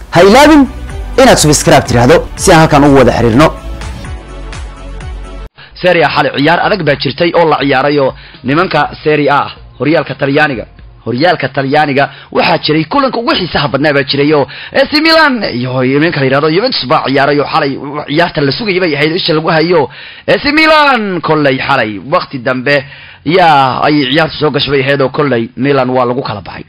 ha ilaabin inaad subscribe tidhaahdo si aan halkan ugu wada xiriirno seria xalay ciyaar adag baa jirtay oo la ciyaaray oo nimanka seria ah horyaalka talyaaniga horyaalka talyaaniga waxaa jiray kulanka ugu xiisaha badnaa baa jiray oo AC Milan iyo nimanka la yiraahdo Juventus baa ciyaaray oo xalay ciyaarta la sugayay bay ahayd isha lagu hayo AC Milan kollay xalay waqti dambe yaa ay ciyaartu soo gashay bay ahayd oo kollay Milan waa lagu kala baxay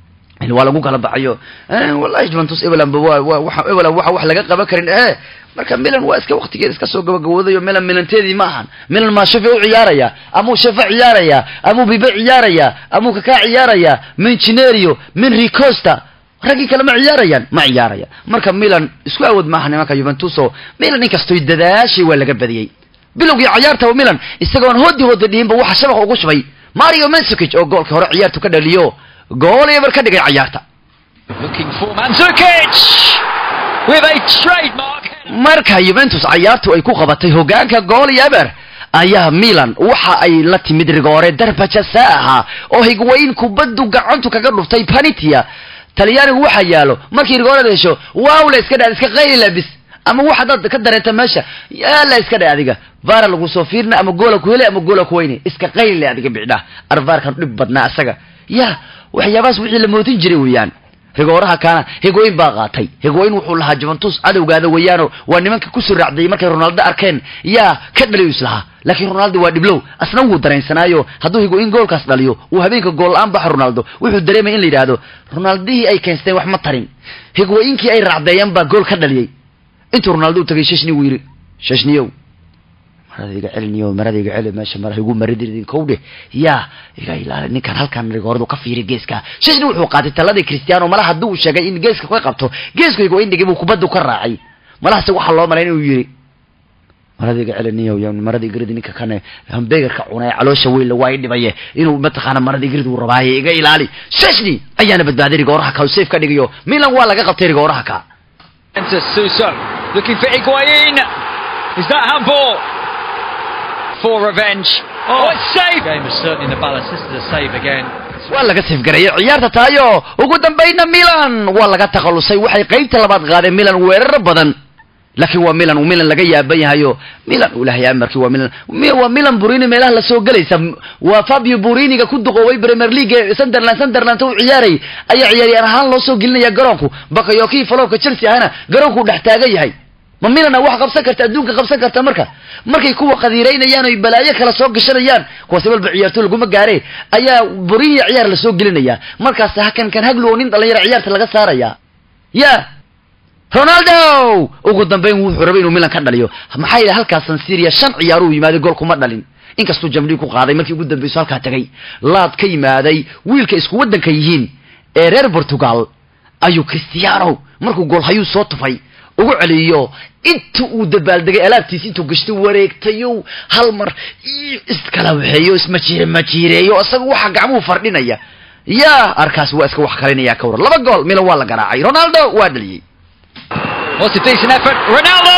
waa lagu kala baxayo wallahi Juventus Evelan waa waxa Evelan waxa wax laga qaban karin eh marka Milan waa iska waqtigeeda iska soo gabagabooday Milan Milanteedii ma ahan Milan ma shafi u ciyaaraya ama shafa ciyaaraya ama bibe ciyaaraya ama kaka ciyaaraya min Cinerio min Ricosta ragii kale ma ciyaarayaan ma ciyaaraya marka Milan isku awood ma ahan nimanka Juventus oo Milan inkastoo dadaashay waa laga badiyay bilowgii ciyaarta oo Milan isagoon hoodi hoodi dhiinba waxa shabaqa ugu shubay Mario Mandzukic oo goolka hore ciyaartu ka dhaliyo gool eber ka dhigay ciyaarta Looking for Mandzukic with a trademark. marka Juventus ciyaartu ay ku qabatay hogaanka gool eber ayaa Milan waxa ay la timid rigoore darba jasaaha oo higwayn kubaddu gacantu kaga dhuftay Panitia Talyaanigu waxa yaalo markii rigoorada hesho waaw la iska dhaad iska qayli labis ama waxa dad ka dareenta meesha yaa la iska dhaad adiga vaar lagu soo fiirna ama goola ku hele ama goola ku weyne iska qayli adiga bicda arvaarkan dhib badnaa asaga ya waxyaabahaas wixii la moodin jiray weeyaan rigooraha kaana higooyin baa qaatay higooyin wuxuu lahaa juventus cadowgaada weeyaano waa nimanka kusoo raacdayay markay ronaldo arkeen yaa ka dhaliyo islahaa laakiin ronaldo waa dhiblow asna wuu dareensanaayo hadduu higooyin goolkaas dhaliyo uu habeenka gool la-aan baxa ronaldo wuxuu dareemaya in la yidhaahdo ronaldihii ay keensteen wax ma tarin higooyinkii ay raacdeeyeen baa gool ka dhaliyey intuu ronaldo u tagay shashni wuu yidhi shashniyow marada iga celiniyo marada iga celi meesha mara igu maridin kowdhe yaa iga ilaali ninkan halkan rigooradu ka fiiri geeska shashni wuxuu qaatay taladii cristiano malaha haddii uu sheegay in geeska ka qabto geesku igo indhigay buu kubaddu ka raacay malahase waxaa loo malayn inuu yidhi marada iga celiniyo y marada igridi ninka kane hambegarka cunay caloosha weynla waa i dhibaye inuu mataqaana marada igrid uu rabaaye iga ilaali shashni ayaana badbaaday rigooraha ka safe ka dhigayo milan waa laga qabtay rigooraha ka Enter Suso. Looking for Higuain. Is that handball? For revenge. Oh, it's saved. game was certainly in the balance. This is a save again. waa laga safgarayay ciyaarta taayo ugu dambayna milan waa laga takhalusay waxay qaybta labaad qaadeen milan weeraro badan laakiin waa milan milan laga yaaban yahayo milan ilahay amarkii waa milan waa milan burini meelaha lasoo gelaysa waa fabio buriniga ku duqoobay premier league sunderland sunderland u ciyaaray ayaa ciyaaryahan ahaan loo soo gelinaya garoonku bakayokii falowka chelsea ahana garoonku dhex taagan yahay ma milana wax qabsan karta adduunka qabsan karta marka markay kuwa qadiiraynayaan oy balaayo kala soo gashanayaan kuwaasi walba ciyaarto laguma gaareen ayaa burinya ciyaar lasoo gelinaya markaas hakan kan haglu oo nin dhalinyaro ciyaarta laga saaraya ya ronaldo ugu dambeyn wuxuu rabay inuu milan ka dhaliyo maxaa yeele halkaas san syria shan ciyaar uu yimaaday gool kuma dhalin inkastuu jamdhii ku qaaday markii ugu dambeyso halkaa tagay laad ka yimaaday wiilka isku waddanka yihiin ee reer portugal ayuu cristiano markuu gool hayuu soo tufay ugu celiyo inta uu dabaaldegay alaabtiisi intuu gashtay wareegtayo hal mar iskala waxeeyo ismajiire majiireeyo isaga waxa gacmuhu fardhinaya yaa arkaas waa iska wax kalinaya ka waran laba gool milan waa la garaacay ronaldo waa dhaliyey What's a decent effort? Ronaldo!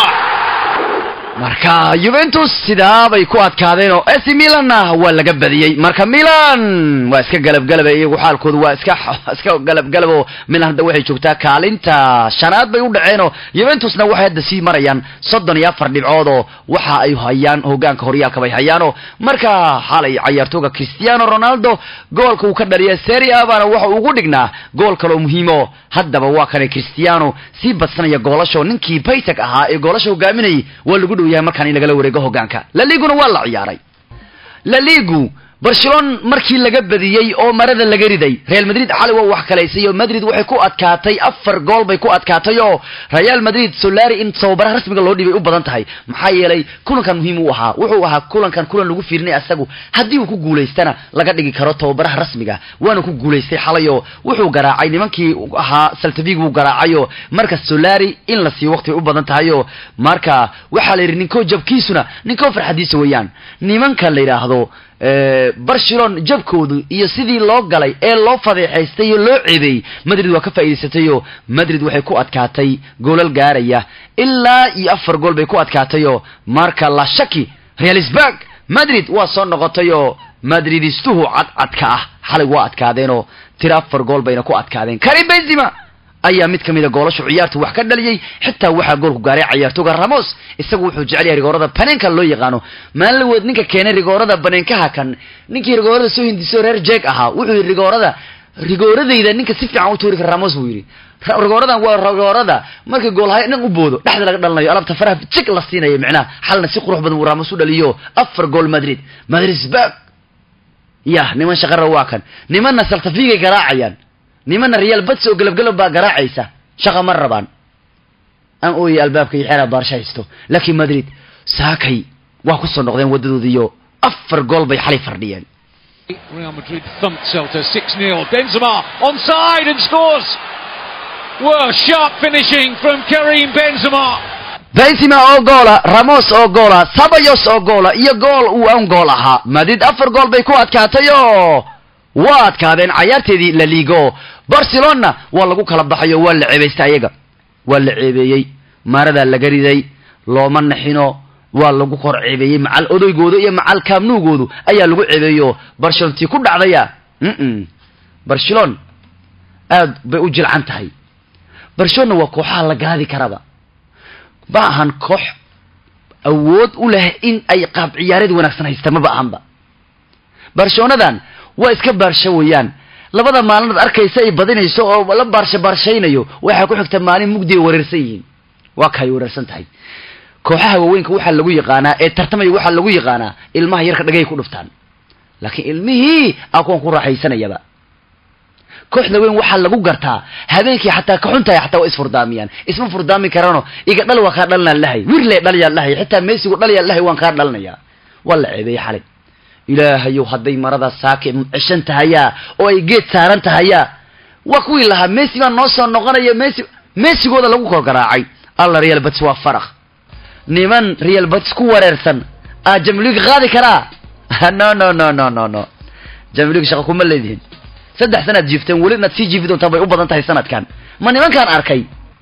marka juventus sidaa bay ku adkaadeen oo AC Milanna waa laga badiyey marka Milan waa iska galabgalaba iyagu xaalkoodu waa iska iska galabgalab oo Milan hadda waxay joogtaa kaalinta shanaad bay u dhaceen oo Juventusna waxay hadda sii marayaan soddon iyo afar dhibcood oo waxa ay hayaan hogaanka horyaalka bay hayaan oo marka xalay ciyaartooga Cristiano Ronaldo goolka uu ka dhaliyay Serie A baana waxa ugu dhignaa gool kale oo muhiim oo haddaba waa kan Cristiano sii badsanaya goolasho ninkii Paytag ahaa ee goolasho hogaaminayay waa lagu dhow yahay markaan in lagala wareego hogaanka La Liguna waa la ciyaaray La Ligu barcelona markii laga badiyey oo marada laga riday real madrid xalay waa wax kalaysay oo madrid waxay ku adkaatay afar gool bay ku adkaatay oo real madrid solari in tababaraha rasmiga loo dhibay u badan tahay maxaa yeelay kulankan muhiim u ahaa wuxuu ahaa kulankan kulan lagu fiirinay asagu haddii uu ku guulaystana laga dhigi karo tababaraha rasmiga waana ku guulaystay xalay oo wuxuu garaacay nimankii ahaa saltavig buu garaacay oo marka solari in la siiyo waqti bay u badan tahay oo marka waxaa la yidhi ninkoo jabkiisuna ninkoo farxadiisa weeyaan nimanka la yidhaahdo barcelon jabkoodu iyo sidii loo galay ee loo fadeexaystay oo loo ceebeeyey madrid waa ka faa'iidaysatay oo madrid waxay ku adkaatay goolal gaaraya ilaa iyo afar gool bay ku adkaatay oo marka la shaki realisburg madrid waa soo noqotay oo madridistuhu cadcadka ah xalay waa adkaadeen oo tiro afar gool bayna ku adkaadeen karim benzima ayaa mid kamida goolashu ciyaarta wax ka dhaliyey xitaa waxaa goolku gaaray cayaartooga ramos isagu wuxuu jecel yahay rigoorada baneenka loo yaqaano maalin lawood ninka keenay rigoorada baneenkaha kan ninkii rigoorada soo hindiso reer jeeg ahaa wuxuu yidhi rigoorada rigooradayda ninka si fiican u tuuri kara ramos buu yidhi Ra- rigooradan waa rigoorada markii goolhay nin u boodo dhexda laga dhalanayo alabta faraha jig la siinayo micnaha xalna si qurux badan uu ramos u dhaliyo afar gool madrid madrid sbag yah niman shaqara waa kan nimanna saltafigay garaacayaan nimanna real bats oo galabgalab baa garaacaysa shaqa ma rabaan aan ooyay albaabka iyo xeeraa baarsha haysto laakiin madrid saakay waa kusoo noqdeen waddadoodiyo afar gool bay xalay fardhiyeen Real Madrid thumped Celta 6-0. Benzema onside and scores. Whoa, sharp finishing from Karim Benzema. benzema oo goola ramos oo goola sabayos oo goola iyo gool uu aan gool ahaa madrid afar gool bay ku adkaatay oo waa adkaadeen cayaarteedii la ligo barcelona waa lagu kala baxay oo waa la ceebaystay ayaga waa la ceebeeyey maaradaa laga riday looma naxino waa lagu kor ceebeeyey macal odaygooda iyo macal kaamnuugoodu ayaa lagu ceebeeyo barcelontii ku dhacdaya mm barcelon aad bay u jilcan tahay barcelona waa kooxaha la gaadi karaba ma ahan koox awood u leh in ay qaab ciyaareed wanaagsan haysta maba ahanba barshonadan waa iska baarsho weeyaan labada maalinood arkaysa ay badinayso oo la baarsho baarshaynayo waxaa ku xigta maalin mugdi ay wareersan yihiin waa kaay wareersan tahay kooxaha waaweynka waxaa lagu yaqaanaa ee tartamaya waxaa lagu yaqaanaa ilmaha yarka dhagay ku dhuftaan laakiin ilmihii aa kuwan ku raaxaysanayaba kooxda weyn waxaa lagu gartaa habeenkii xataa ka xuntahay xataa waa isfurdaamiyaan isma furdaami karano iga dhal waa kaa dhalinaan lahay wirle dhalyaan lahay xitaa meesigu dhalyaan lahay waan kaa dhalinaya waa la ceebeeyey xalay ilaahayow hadday marada saake ceshan tahayaa oo ay geed saaran tahayaa waa kuwii lahaa messi baa noo soo noqonaya messi messigooda lagu kor garaacay alla real bats waa farakh niman real bats ku wareersan aa jamliga qaadi karaa no no no no no no jamliga shaqa kuma leedihin saddex sanaad jiifteen weli inaad sii jiifi doontaan bay u badan tahay sanadkan ma nimankaan arkay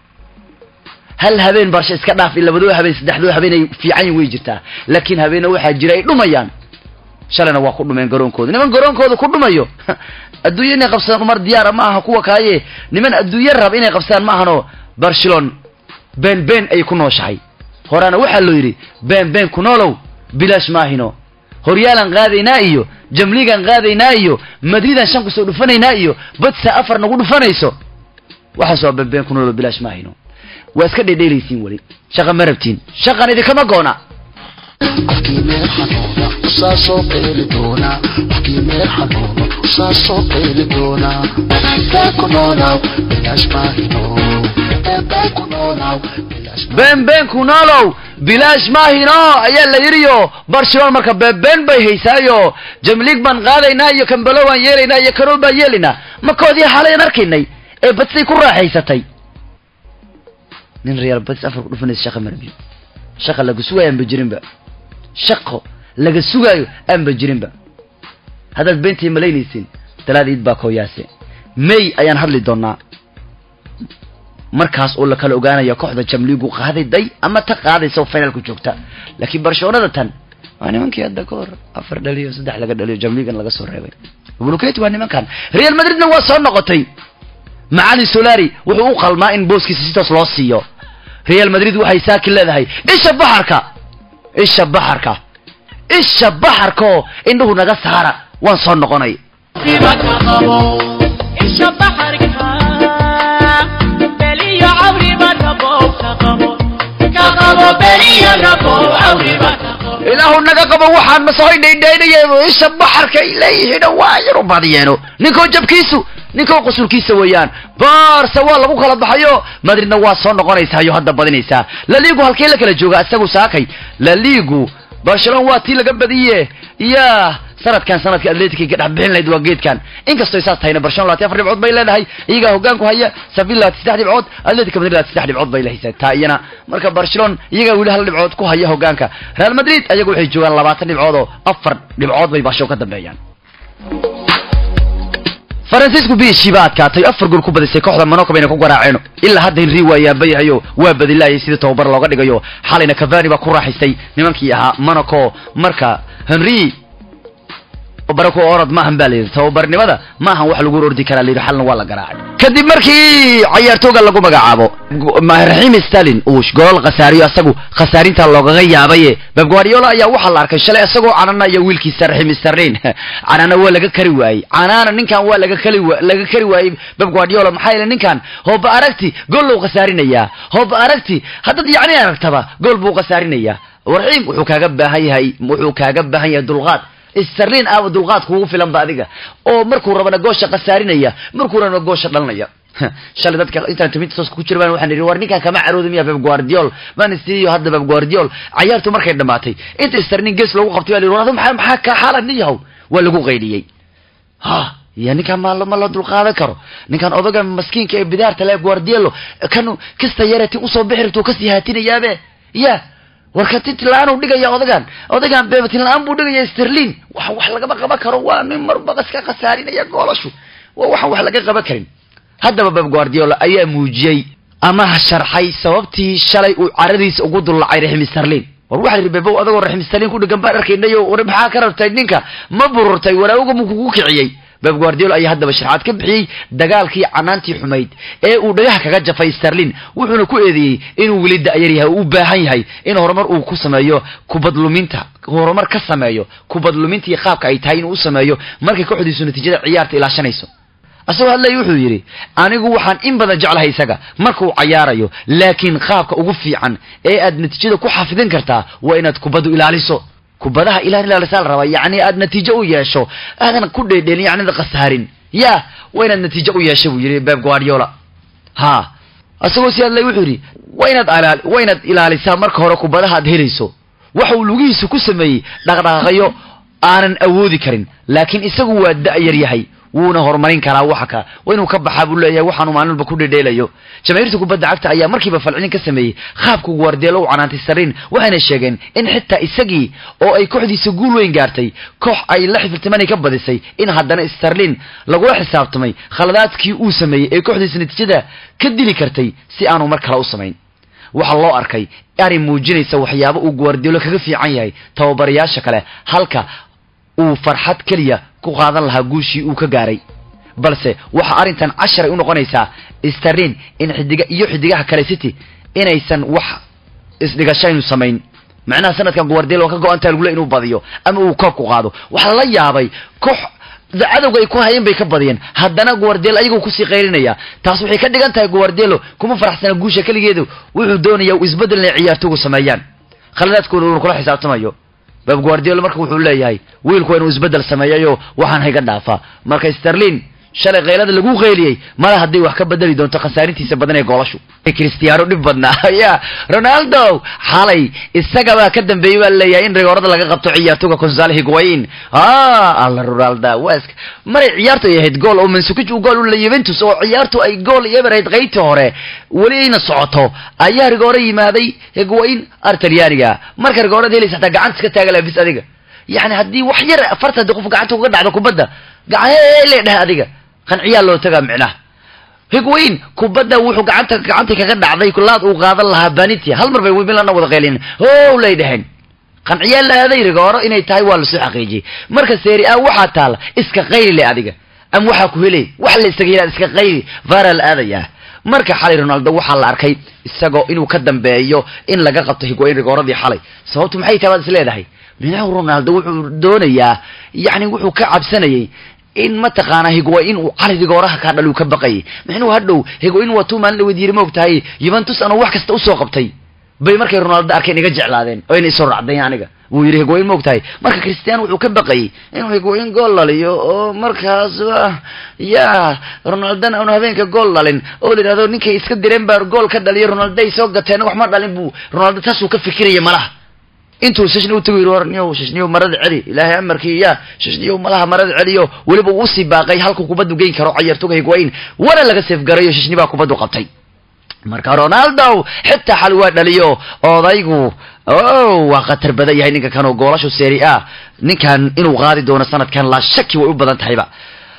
hal habeen barsha iska dhaaf in labadoo habeen saddexdoo habeen ay fiican yihin way jirtaa laakiin habeena waxaa jira ay dhumayaan shalayna waa ku dhumeen garoonkooda niman garoonkooda ku dhumayo adduunye inay qabsadaan umar diyaara ma aha kuwa kaaye niman adduunye rab inay qabsadaan ma ahano barcelon been been ay ku nooshahay horaana waxaa loo yidhi been been ku noolow bilaash maahino horyaalan qaadaynaa iyo jamligan qaadaynaa iyo madridan shan kusoo dhufanaynaa iyo badsa afar nagu dhufanayso waxaas waa been been ku noolow bilaash maahino waa iska dhedheelaysiin weli shaqa ma rabtiin shaqan idinkama goona qofkii meel xanuuna usaa soo qeyli doonaa qofkii meel xanuuna usaa soo qeyli doonaa bee ku noolaaw bilaash maahino bee ku noolaaw bilaash been been ku noolow bilaash maahino ayaa la yidhiyo barcelona marka beenbeen bay haysaayo jamlig baan qaadaynaa iyo kambalo baan yeelaynaa iyo karool baan yeelaynaa makoodii xalayan arkaynay ee badsay ku raaxaysatay nin real bads afar ku dhufanaysa shaqa marbi shaqa laga sugaayo aanba jirinba shaqo laga sugaayo aanba jirinba haddaad beentii malaynaysin talaada iid baa kooyaase may ayaan hadli doonaa markaas oo la kala ogaanaya kooxda jamligu qaaday day ama ta qaadaysa oo finalku joogta laakiin barcelonada tan waa nimankii hadda ka hor afar dhaliyo saddex laga dhaliyo jamligan laga soo reebay buluketi waa nimankan real madridna waa soo noqotay macalin solari wuxuu u qalmaa in booskiisa sitaas loo siiyo real madrid waxay saakin leedahay isha baxarka isha baxarka isha baxarka oo indhuhu naga saara waan soo noqonay ilaahu naga qabo waxaan masahoy dhaydhaydhayeeno isha baxarka ay leeyihiin waa yar u badiyeeno ninkoo jabkiisu ninkoo qusulkiisa weeyaan barse waa lagu kala baxayo madridna waa soo noqonaysayo hadda badinaysaa laligu halkee la kala jooga isagu saakay laligu barcelona waa tii laga badiye ya sanadkan sanadka atletic ka dhex bixin lahayd waa geedkan inkastoo saas tahayna barcelona laati afar dhibcood bay leedahay iyagaa hogaanku haya sevilla laati saddex dhibcood atletic madrid laati saddex dhibcood bay lehaysaa taa iyana marka barcelona iyagaa weli hal dhibcood ku haya hogaanka real madrid ayagu waxay joogaan labaatan dhibcood oo afar dhibcood bay baasho ka dambeeyaan faransiisku biishii baa adkaatay afar gool ku badisay kooxda monaco bayna ku garaaceen ilaa hadda henri waa yaabayahayo waa badilaayay sidii tababar looga dhigayo xalayna cavani baa ku raaxaystay nimankii ahaa monaco marka henri tababaro ku orod maahan baa layidhi tababarnimada maahan wax lagu ordi karaa layidhi xalna waa la garaacay kadib markii cayaartooga lagu magacaabo raxiim stalin uu golol khasaariyo asagu khasaarinta loogaga yaabaye beb guardiola ayaa waxaa la arkay shalay isagoo cananaya wiilkiisa raxiim sterlin canana waa laga kari waayey canana ninkan waa laga kali wa laga kari waayey beb guardiola maxaa yeele ninkan hooba aragti gool lou khasaarinayaa hooba aragti haddaad yacni aragtaba gool buu khasaarinayaa raxiim wuxuu kaaga baahan yahay wuxuu kaaga baahan yahay dulqaad sterlin aawa dulqaad kugu filan ba adiga oo markuu rabana goosha khasaarinaya markuu rabana goosha dhalinaya shalay dadka intaan tuminta ku jira baan waxaan idhi war ninkan kama carooda miya beb guardiol man siiyo hadda beb guardiol cayaartu markay dhamaatay inta sterlin gees loogu qabtay baa la yidhi war adu maxaa maxaa ka xaalad nin yahow waa lagu qaydhiyey ha ya ninkaan ma ma la dulqaadan karo ninkaan odaga maskiinka ee bidaarta le guardiolo kan kasta yarati usoo bixi rabto kasii haatinayaabe ya warka tinla-aan u dhigaya odagan odagan beba tinla-aan buu dhigaya sterlin wax wax lagama qaban karo waa nin marba iska khasaarinaya goolashu waa waxaan wax laga qaban karin haddaba beb guardiola ayaa muujiyey ama sharxay sababtii shalay uu caradiisa ugu dullacay raxim sterlin war waxaa yidhi bebow adagoo raxim sterlin ku dhegan baan arkaynayo war maxaa ka rabtay ninka ma bururtay waraawoga mu kugu kiciyey beb guardiola ayaa haddaba sharxaad ka bixiyey dagaalkii canaantii xumayd ee uu dhagaha kaga jafay sterlin wuxuuna ku eedeeyey inuu weli da'yar yahay oo u baahan yahay in horumar uu ku sameeyo kubadluminta horumar ka sameeyo kubadlumintii qaabka ay tahay inuu u sameeyo markay kooxdiisu natiijada ciyaarta ilaashanayso asagoo hadlay wuxuu yidhi anigu waxaan in badan jeclahay isaga markuu cayaarayo laakiin qaabka ugu fiican ee aad natiijada ku xafidin kartaa waa inaad kubaddu ilaaliso kubadaha ilaan ilaalisaa la rabaa yacni aad natiijo u yeesho aadan ku dheedheelin yacnida khasaarin ya waa inaad natiijo u yeesho buu yidhi beb guardiola ha asagoo si hadlay wuxuu yidhi waa inaad alaal waa inaad ilaalisaa marka hore kubadaha aad helayso waxa uu lugihiisa ku sameeyey dhaqdhaqaaqyo aanan awoodi karin laakiin isagu waa da'yar yahay wuuna horumarin karaa waxa ka waa inuu ka baxaa buu leeyahay waxaanu maalinba ku dhedheelayo jamaahiirta kubadda cagta ayaa markiiba falcelin ka sameeyey qaabku guardielo u canaantay sarin waxayna sheegeen in xitaa isagii oo ay kooxdiisa guul weyn gaartay koox ay la xifiltimanay ka badisay in haddana sterlin lagula xisaabtamay khaladaadkii uu sameeyey ee kooxdiisa natiijada ka dili kartay si aanu mar kale u samayn waxaa loo arkay arrin muujinaysa waxyaabo uu guardielo kaga fiican yahay tababarayaasha kale halka uu farxad keliya ku qaadan lahaa guushii uu ka gaaray balse waxa arrintan casharay u noqonaysaa sterlin in xidiga iyo xidigaha kale city inaysan wax isdhigashaynu samayn macnaha sanadkan guardelo ka go-antaa lagule inuu badiyo ama uu koobku qaado waxaa lala yaabay koox cadowga ay ku hayeen bay ka badiyeen haddana guardelo ayagoo kusii qaylinaya taas waxay ka dhigan tahay guardelo kuma faraxsana guusha keligeedu wuxuu doonaya u isbeddel inay ciyaartogu sameeyaan khaladaadkooda uuna kula xisaabtamayo beb guardiola marka wuxuu leeyahay wiilku waa inuu isbeddel sameeyayo waxaan hayga dhaafaa marka sterlin shalay kaylada lagu qayliyey mala hadday wax ka bedeli doonto khasaarintiisa badan ee goolashu cristiano dhib badnaa ya ronaldo xalay isagabaa ka dambeeyey baa leeyahay in rigoorada laga qabto ciyaartoga consal higuain alla ronaldo wask maray ciyaartu ay ahayd gool oo mansukic uu gool u la juventus oo ciyaartu ay gool eber ahayd qaybtii hore weli ayna socoto ayaa rigooro yimaaday higuain artalyaaniga marka rigoorada helaysa hataa gacanta iska taaga laabis adiga yani haddii wax yar afarta haddii qof gacanta uga dhacdo kubadda gacan le dheh adiga qanciyaa loo tagaa micnaha higwayn kubadda wuxuu gacanta gacanta kaga dhacday laad uu qaadan lahaa banitia hal mar bay milana wada qaylin o lay dheheen qanciyaa la aaday rigooro inay tahay waa lasoo xaqiijiyey marka seeri a waxaa taala iska qayli le adiga ama waxaa ku helay wax la isaga yihahda iska qayli vara la aadayaa marka xalay ronaldo waxaa la arkay isagoo inuu ka dambeeyo in laga qabto higwayn rigooradii xalay sababtu maxay tahay baad is leedahay minahu ronaldo wuxuu doonayaa yani wuxuu ka cabsanayay in mataqaanaa higwain uu cali rigooraha kaa dhal uu ka baqayay mixnuu hadhow higwain waa tuu maalin dhaweyd yiri ma og tahay yuventus anuu wax kasta usoo qabtay bay markay ronaldo arkeen iga jeclaadeen oo ina isoo racdayn aniga wuu yidhi higwain ma og tahay marka christian wuxuu ka baqayay inuu higwain gool dhaliyo oo markaas ya ronaldona aanu habeenka gool dhalin oo la yidhahdo ninkay iska direen baa gool ka dhaliyo ronaldo ay soo gateen wax ma dhalin buu ronaldo taasuu ka fikiraya malaha intuu shishniy utagu yidhi warniyow shishniyow marada celi ilaahay amarkii ya shishniyow malaha marada celiyo weliba uu usii baaqay halkuu kubaddu geyn karo cayartoga higwain wana laga seefgarayo shishni baa kubaddu qabtay marka ronaldo xitaa xal waa dhaliyo odaygu o waa khatar badan yahay ninka kan oo goolashu seri a ninkan inuu qaadi doono sanadkan laa shaki way u badan tahayba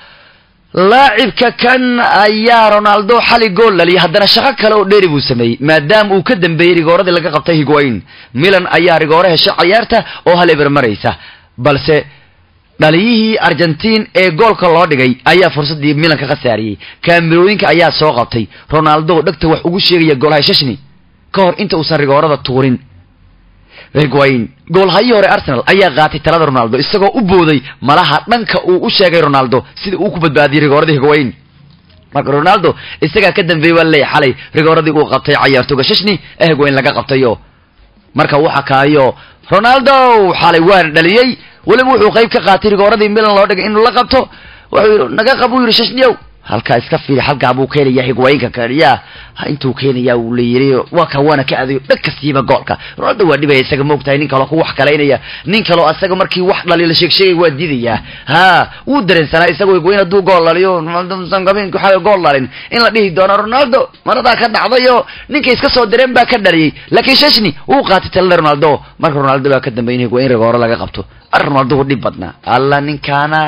laacibka kan ayaa ronaldo xali gool dhaliyay haddana shaqo kale oo dheeri buu sameeyey maadaama uu ka dambeeyey rigooradii laga qabtay higwain milan ayaa rigooro hesha cayaarta oo hal eber maraysa balse dhaliyihii argentiin ee goolka loo dhigay ayaa fursaddii milan ka khasaariyey kaamirooyinka ayaa soo qabtay ronaldo dhegta wax ugu sheegaya goolhay shashni ka hor inta uusan rigoorada tuurin higwayn goolhayii hore arsenal ayaa qaatay talada ronaldo isagoo u booday malaha dhanka uu u sheegay ronaldo sida uu ku badbaadiyey rigooradii higwayn marka ronaldo isagaa ka dambeeyey waa leeyahy xalay rigooradii uu qabtay cayaartooga shashni ee higwayn laga qabtayo marka waxa kaayo ronaldo xalay waana dhaliyey weliba wuxuu qayb ka qaatay rigooradii milan loo dhigay inuu la qabto wuxuu yidhi naga qab uu yidhi shashniyow halkaa iska fiiri halkaa buu keenaya higwaynka kaniya intuu keenaya uu layiri waa ka waana ka adayo dhag kastiiba goolka ronaldo waa dhibaya isaga moogtahay nin kaloo ku wax kalaynaya nin kaloo asaga markii wax dhaliyo la sheeg sheegay waa diidayaa ha wuu dareensanaa isagoo higwayn hadduu gool dhaliyo ronaldosangabeynku xaga gool dhalin in la dhihi doono ronaldo maradaa ka dhacdayo ninkay iska soo direen baa ka dhaliyey laakiin shashni wuu qaatay talada ronaldo marka ronaldo baa ka dambeyn higwayn rigooro laga qabto ar ronaldo u dhib badnaa alla ninkaana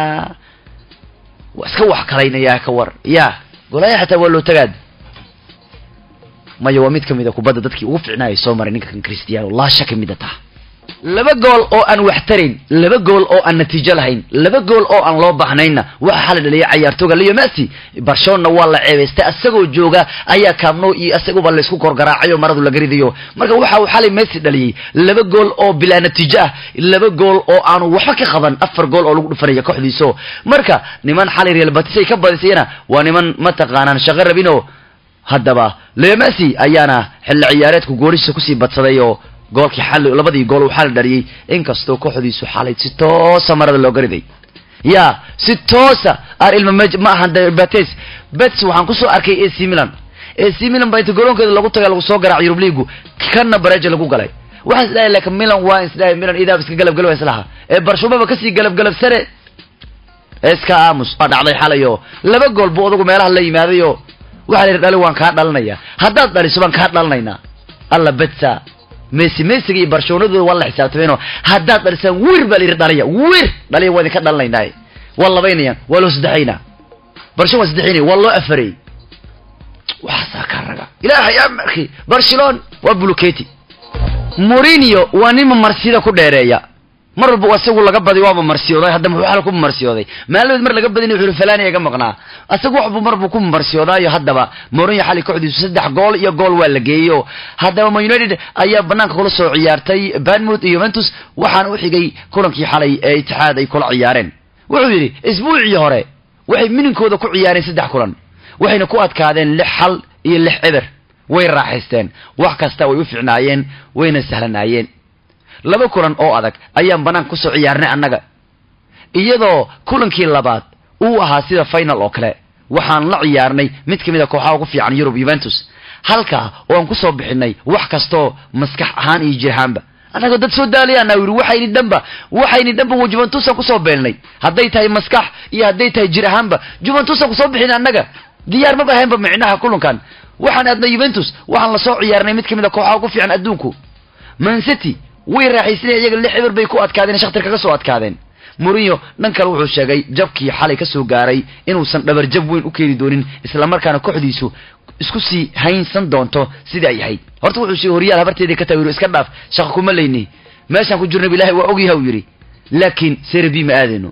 waa iska wax kalaynayaa ka war ya golaya xataa waa loo tagaad maya waa mid kamid a kubadda dadkii ugu ficnaayay soo maray ninka kan cristiano laa shaka mida taa laba gool oo aan wax tarayn laba gool oo aan natiijo lahayn laba gool oo aan loo baahnayna waxa xala dhaliyay cayaartooga leo messi barcelona waa la ceebaystay asagoo jooga ayaa kaabno iyo isaguba laysku korgaraacayo maradu laga ridayo marka waxa uu xalay messi dhaliyey laba gool oo bilaa natiijo ah laba gool oo aanu waxba ka qaban afar gool oo lagu dhufanaya kooxdiiso marka niman xalay real batis ay ka badisayna waa niman mataqaanaan shaqo rabino haddaba leo messi ayaana xilli ciyaareedku goolishisa kusii badsaday oo goolkii xal labadii gool uu xal dhaliyey inkastoo kooxdiisu xalay si toosa marada looga riday ya si toosa ar ilma mej ma ahan bates bets waxaan kusoo arkay ac milan ac milan baa inta garoonkeeda lagu taga lagu soo garaac yurub liigu kana bareja lagu galay waxaan isdhahay laakiin milan waa isdhahay milan idaab iska galabgalaba islaha ee barshumaba kasii galabgalabsane iska aamus waa dhacday xalayo laba gool buu odagu meelaha la yimaadayo waxaa la yidhi dhali waan kaa dhalinaya haddaad dhaliso baan kaa dhalinaynaa alla betsa messi messiga iyo barcelonadooda waa la xisaabtameenoo haddaad dhalisaan wir baa la yidhi dhaliya wir dhaliya waa idinka dhalinaynaa waa labaynayaan waa loo saddexaynaa barcelona waa saddexaynaya waa loo afarey waxaasaa ka raga ilaahay amarki barcelona waa buluketi mourinho waa nin mamarsida ku dheereeya mar walba isagu laga badi waaba marsiyooday hadda muxuu xal ku marsiyooday maalmeed mar laga badin wuxuu falani iga maqnaa asagu waxbuu marbu ku marsiyoodaayo haddaba Mourinho xali kooxdiisu saddex gool iyo gool waa la geeyo haddaba Man United ayaa banaanka kula soo ciyaartay Bournemouth iyo Juventus waxaana u xigay kulankii xalay ee Itixaad ay kula ciyaareen wuxuu yidhi isbuucii hore waxay mininkooda ku ciyaareen saddex kulan waxayna ku adkaadeen lix xal iyo lix eber way raaxaysteen wax kasta way u fiicnaayeen wayna sahlanaayeen laba kulan oo adag ayaan banaanka kusoo ciyaarnay annaga iyadoo kulankii labaad uu ahaa sida final oo kale waxaan la ciyaarnay mid ka mid a kooxaha ugu fiican yurub yuventus halkaa oo aan kusoo bixinay wax kastoo maskax ahaan iyo jir ahaanba annagoo dad soo daalayaana yidhi waxayni dhanba waxayni dhanba wa juventusaan kusoo beelnay hadday tahay maskax iyo hadday tahay jir ahaanba juventusaan kusoo bixin annaga diyaar maba ahaynba micnaha kulankan waxaan aadnay juventus waxaan lasoo ciyaarnay mid ka mid a kooxaha ugu fiican adduunku man city way raaxaysanaya iyaga lix eber bay ku adkaadeen shakhtar kaga soo adkaadeen Mourinho dhan kale wuxuu sheegay jabkii xalay ka soo gaaray inuusan dhabar jab weyn u keeni doonin isla markaana kooxdiisu isku sii haynsan doonto sidii ay ahayd horta wuxuu sheegay horyaal habarteedii ka tawiiro iska dhaaf shaqo kuma leyni meeshaan ku jirnay ilaahay waa ogyahay uu yidhi laakiin serebi ma aadayno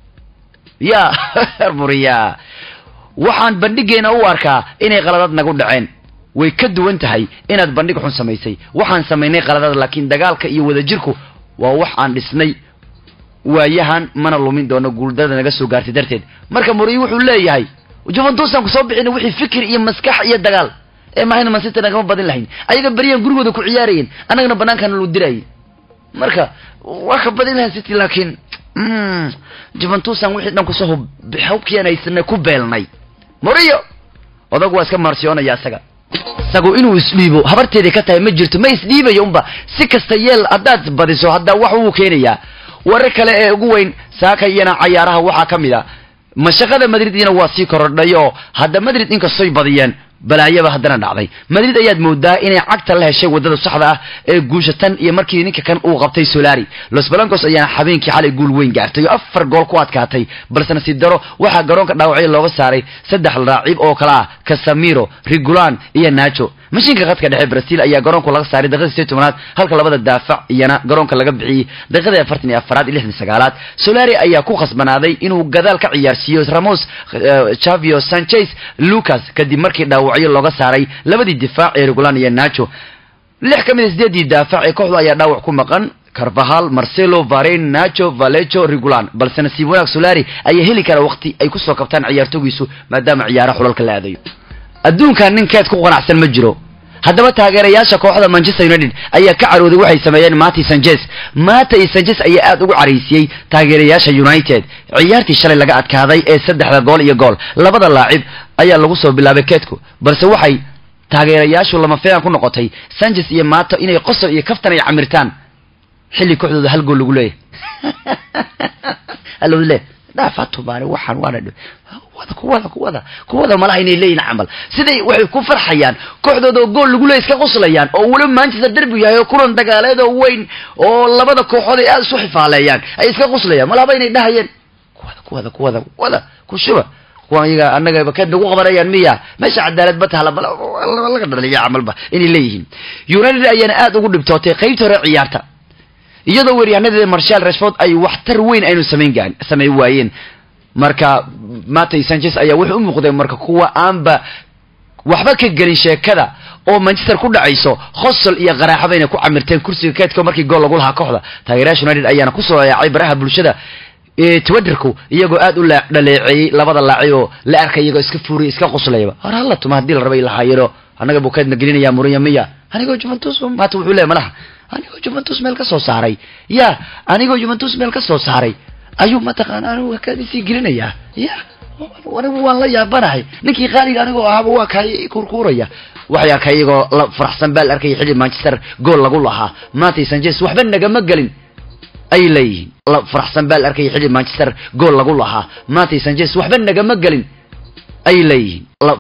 ya Mourinho waxaan bandhigeena u arkaa inay qaladad nagu dhaceen way ka duwan tahay inaad bandhig xun samaysay waxaan samaynay qaladad laakiin dagaalka iyo wadajirku waa wax aan dhisnay waayahan mana lumin doono guuldada naga soo gaartay darteed marka Mourinho wuxuu leeyahay Juventus aan ku soo bixin wixii fikir iyo maskax iyo dagaal ee mahayna Man City nagama badin lahayn ayaga bariyaan gurigooda ku ciyaarayeen anagana banaankan loo dirayay marka waa ka badin lahayn City laakiin mm Juventus aan wixii dhan ku soo hubkeenaysan ku beelnay Mourinho odag waa iska marsiyoonaya asaga isagu inuu isdhiibo habarteedii ka tahay ma jirto ma isdhiibayo unba si kasta yeel haddaad badiso hadda wax uu keenayaa warar kale ee ugu weyn saaka iyana cayaaraha waxaa ka mid a mashaqada madrid iyana waa sii korodhay oo hadda madrid inkastoy badiyeen balaayaba haddana dhacday madrid ayaad moodaa inay cagta la heshay wadada saxda ah ee guusha tan iyo markii ninka kan uu qabtay solari los blancos ayaana habeenkii xalay guul weyn gaartay oo afar gool ku adkaatay balse nasiib daro waxaa garoonka dhaawacyo looga saaray saddex raacib oo kale ah casamiro rigulan iyo nacho mashiinka khadka dhexe brazil ayaa garoonku laga saaray daqiiqadii sideed tobanaad halka labada daafac iyana garoonka laga bixiyey daqiiqadii afartan iyo afaraad iyo lixdan sagaalaad solari ayaa ku khasbanaaday inuu gadaal ka ciyaarsiiyo ramos chavio sanchez lucas kadib markii dhaawacyo looga saaray labadii difaac ee regulan iyo nacho lix ka mid a sideedii daafac ee kooxda ayaa dhaawac ku maqan carvahal marcelo varen nacho valecho regulan balse nasiib wanaag solari ayaa heli kara waqti ay kusoo kabtaan ciyaartogiisu maadaama ciyaaraha xulalka la aadayo adduunkan nin keed ku qanacsan ma jiro haddaba taageerayaasha kooxda manchester united ayaa ka carooday waxay sameeyeen mati sanchez mata iyo sanchez ayaa aada ugu caraysiyey taageerayaasha united ciyaartii shalay laga adkaaday ee saddexda gool iyo gool labada laacib ayaa lagu soo bilaabay keedku balse waxay taageerayaashu lama filan ku noqotay sanchez iyo mato inay qosol iyo kaftan ay camirtaan xilli kooxdooda hal gool lagu leeyahay le dhaafatumaani waxaan waana wada kuwada kuwada kuwada malaha inay leeyihin camal siday waxay ku farxayaan kooxdooda oo gool lagu leey iska qoslayaan oo weliba manchester derby yahay oo kulan dagaaleed oo weyn oo labada kooxood ay aada isu xifaaleeyaan ay iska qoslayaan malahaba inay dhahayeen kuwada kuwada kuwada kuwada kushuba kuwan iyaga annaga keed nagu qabanayaan miya meesha cadaalad ba tahala laga dhaliya camalba inay leeyihiin united ayaana aada ugu dhibtootay qeybta hore ciyaarta iyadoo weeryahanedeeda marshal rashford ay waxtar weyn aynu samayn gaan samayn waayeen marka matay sanchez ayaa wuxuu u muuqday marka kuwa aanba waxba ka gelin sheekada oo manchester ku dhacayso khosol iyo qaraaxaba inay ku camirteen kursiga keedka markii gool lagu lahaa kooxda taageerayaasha united ayaana kusoo yaacay baraha bulshada twitterku iyagoo aada u dhaleeceeyey labada laacib oo la arkay iyagoo iska fuuriya iska qoslayaba hor hala tuma haddii la rabay lahaayiro annaga buu keedna gelinaya muriya miya anigoo juventus maata wuxuu leeyahy malaha anigoo juventus meel ka soo saaray ya anigoo juventus meel ka soo saaray ayuu mataqaana anigu kaadisii gelinayaa ya anigu waan la yaabanahay ninkii qaaliga anigoo ahaaba waa kaay kurkuuraya waxay arkay iyagoo la faraxsan baa la arkaya xilli manchester gool lagu lahaa matay sanchez waxba nagama gelin ay leeyihiin la faraxsan baa la arkaya xilli manchester gool lagu lahaa matay sanchez waxba nagama gelin ay leeyihiin